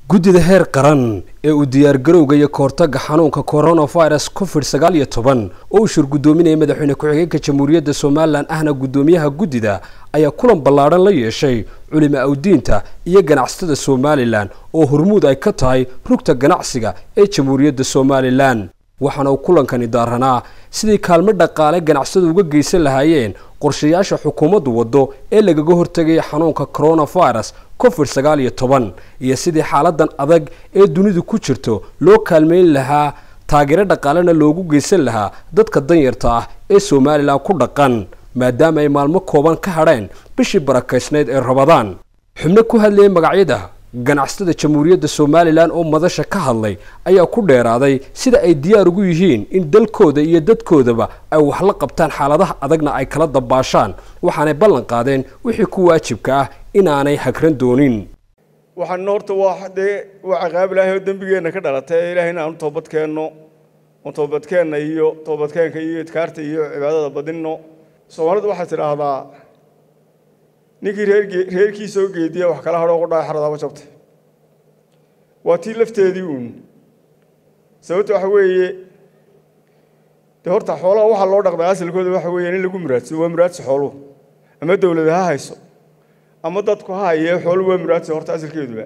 guddida heer qaran ee uu diyaargarowga iyo kahortaga xanuunka coronavirus covid sagaal iyo toban oo uu shir guddoominaya madaxweyne ku-xigeenka jamhuuriyadda somalilan ahna guddoomiyaha guddida ayaa kulan ballaadhan la yeeshay culimo awdiinta iyo ganacsatada somalilan oo hormuud ay ka tahay rugta ganacsiga ee jamhuuriyadda somalilan waxaana uu kulankani daaranaa sidii kaalmo dhaqaale ganacsadu uga geysan lahaayeen qorshayaasha xukuumaddu waddo ee lagaga hortegaya xanuunka coronavirus covid sagaal iyo toban iyo sidii xaaladan adag ee dunidu ku jirto loo kaalmeyn lahaa taageero dhaqaalena loogu geysan lahaa dadka danyarta ah ee somalilan ku dhaqan maadaama ay maalmo kooban ka hadheen bishii barakaysnayd ee rabadaan xubno ku hadlayay magacyada ganacsatada jamhuuriyadda somalilan oo madasha ka hadlay ayaa ku dheeraaday sida ay diyaar ugu yihiin in dalkooda iyo dadkoodaba ay wax la qabtaan xaaladaha adagna ay kala dabaashaan waxaanay ballan qaadeen wixii ku waajibka ah inaanay hagran doonin waxaan horta waa dee waa ciqaab ilaahay oo dembigeenna ka dhalatay ilaahay in aanu toobadkeenno oo toobadkeenna iyo toobadkeenka iyo idkaarta iyo cibaadada badinno soomaalidu waxay tidhaahdaa ninkii reerkii soo geediya wax kala hadhoo qudhaa xaradaaba jabtay waa tii lafteedii uun sababta waxa weeye dee horta xoolaha waxaa loo dhaqdaa asalkooda waxa weeyaan in lagu muraadso waa muraadsi xooluhu ama dawlada ha hayso ama dadku ha hayee xooluhu waa muraadsi horta asalkeeduba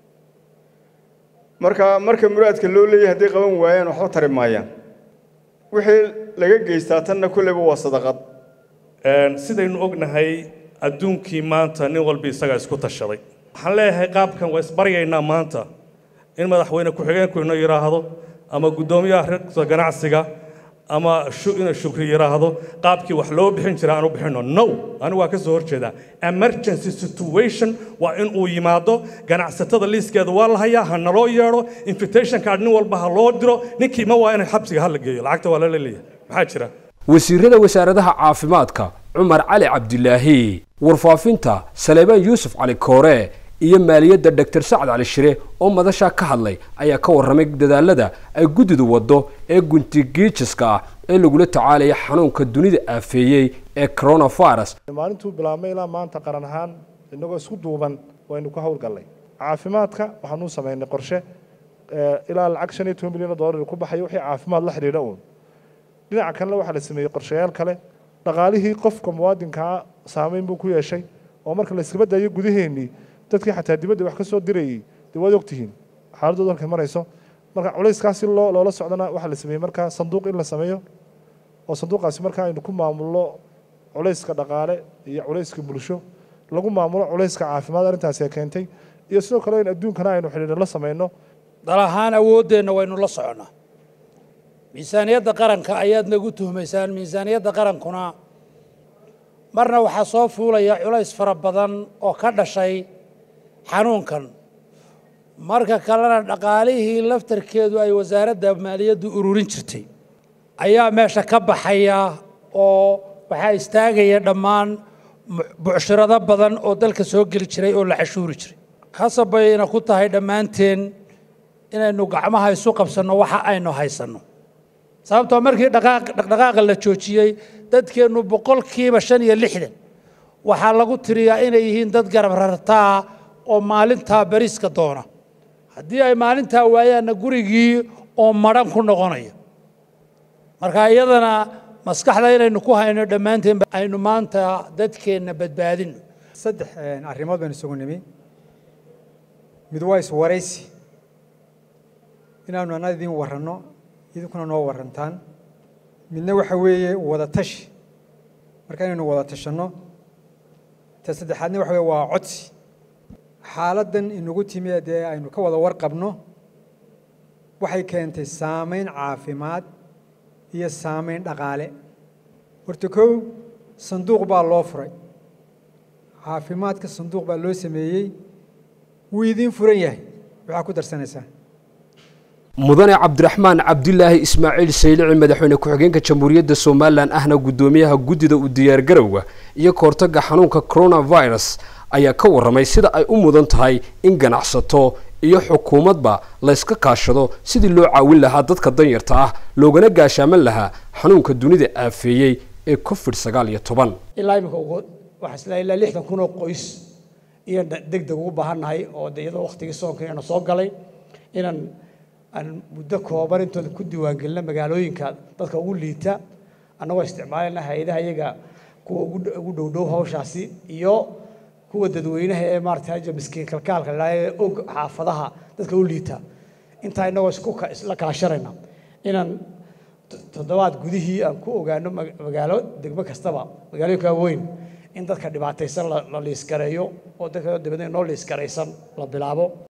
marka marka muraadka loo leeyahay hadday qaban waayaan waxba tari maayaan wixii laga geystaa tanna kolleyba waa sadaqad sidaynu ognahay adduunkii maanta nin walba isagaa isku tashaday waxaan leeyahay qaabkan waa isbaryaynaa maanta in madaxweyne ku-xigeenku inoo yidhaahdo ama guddoomiyaha ragta ganacsiga ama inuu shukri yidhaahdo qaabkii wax loo bixin jira aan u bixinno no anigu waa ka soo horjeedaa emergency situation waa in uu yimaado ganacsatada liiskeeda waa la hayaa ha naloo yeedho invitation card nin walba ha loo diro ninkii ma waa inay xabsiga hala geeyo lacagta waa lala leeyahay maxaa jira wasiirada wasaaradaha caafimaadka cumar cali cabdilaahi warfaafinta saleebaan yuusuf cali koore iyo maaliyadda doctor sacad cali shire oo madashaa ka hadlay ayaa ka warramay dadaalada ay guddidu waddo ee guntigiijiska ah ee lagula tacaalaya xanuunka dunida aafeeyey ee coronavirus maalintuu bilaabmay ilaa maanta qaran ahaan inagoo isku duuban waynu ku howlgallay caafimaadka waxaanuu samaynay qorshe ilaa lacag shan iyo toban milyan oo dollar ku baxayo wixii caafimaad la xidhiidha uun dhinaca kalena waxaa la sameeyey qorshayaal kale dhaqaalihii qofka muwaadinkaa saameyn buu ku yeeshay oo marka la iskaba daayo gudaheennii dadkii xataa dibadda wax ka soo dirayey dee waad ogtihiin xaaladooda halkay marayso marka culayskaasi loo loola socdana waxaa la sameeyey markaa sanduuq in la sameeyo oo sanduuqaasi markaa aynu ku maamulno culayska dhaqaale iyo culayska bulsho lagu maamulo culayska caafimaad arrintaasi ay keentay iyo sidoo kale in adduunkana aynu xidhiidho la samayno dal ahaan awooddeenna waynu la soconnaa miisaaniyadda qaranka ayaad nagu tuhmaysaan miisaaniyadda qarankuna marna waxaa soo fuulaya culays fara badan oo ka dhashay xanuunkan marka kalena dhaqaalihii laftarkeedu ay wasaaradda maaliyaddu ururin jirtay ayaa meesha ka baxaya oo waxaa istaagaya dhammaan bucshirado badan oo dalka soo geli jiray oo la cashuuri jiray khasab bayna ku tahay dhammaanteen inaynu gacmaha isu qabsanno waxa aynu haysanno sababtoo markii dhaqdhaqaaqa la joojiyey dadkeennu boqolkiiba shan iyo lixdan waxaa lagu tiriyaa inay yihiin dad garab rartaa oo maalintaa bariiska doona haddii ay maalintaa waayaanna gurigii oo madhan ku noqonaya marka iyadana maskaxda inaynu ku hayno dhammaanteen aynu maanta dadkeenna badbaadino saddex arrimood baynu isugu nimi mid waa iswaraysi inaanu annaga idiin warranno idinkuna noo warantaan midna waxa weeye wada tashi marka inaynu wada tashanno ta saddexaadna waxa weye waa codsi xaaladdan inagu timi dee aynu ka wada warqabno waxay keentay saamayn caafimaad iyo saamayn dhaqaale horta kow sanduuq baa loo furay caafimaadka sanduuq baa loo sameeyey wuu idiin furan yahay waxaa ku darsanaysaa mudane cabdiraxmaan cabdilaahi ismaaciil saylici madaxweyne ku-xigeenka jamhuuriyadda somalilan ahna guddoomiyaha guddida u diyaargarowga iyo kahortaga xanuunka coronavirus ayaa ka warramay sida ay u mudan tahay in ganacsato iyo xukuumadba layska kaashado sidii loo caawin lahaa dadka danyarta ah loogana gaashaaman lahaa xanuunka dunida aafeeyey ee covid sagaal iyo toban ilaa imika waxaa isla ilaa lixdan kun oo qoys inaan deg deg ugu baahannahay oo de iyadoo waktigii soonka inayna soo galay inaan aan muddo kooban intooda ku diiwaangelina magaalooyinka dadka ugu liita annagoo isticmaalayna hay-adaha iyaga kuwa ugu dhowdhow hawshaasi iyo kuwa dadweynaha ee maarata haja miskiin kalkaalka la ee og xaafadaha dadka u liita intaa inagoo isku isla kala sharayna inaan toddobaad gudihii aan ku ogaano magaalo degmo kastaba magaalooyinka waaweyn in dadka dhibaataysan la liiskareeyo oo dadka dibadna noo liiskaraysan la bilaabo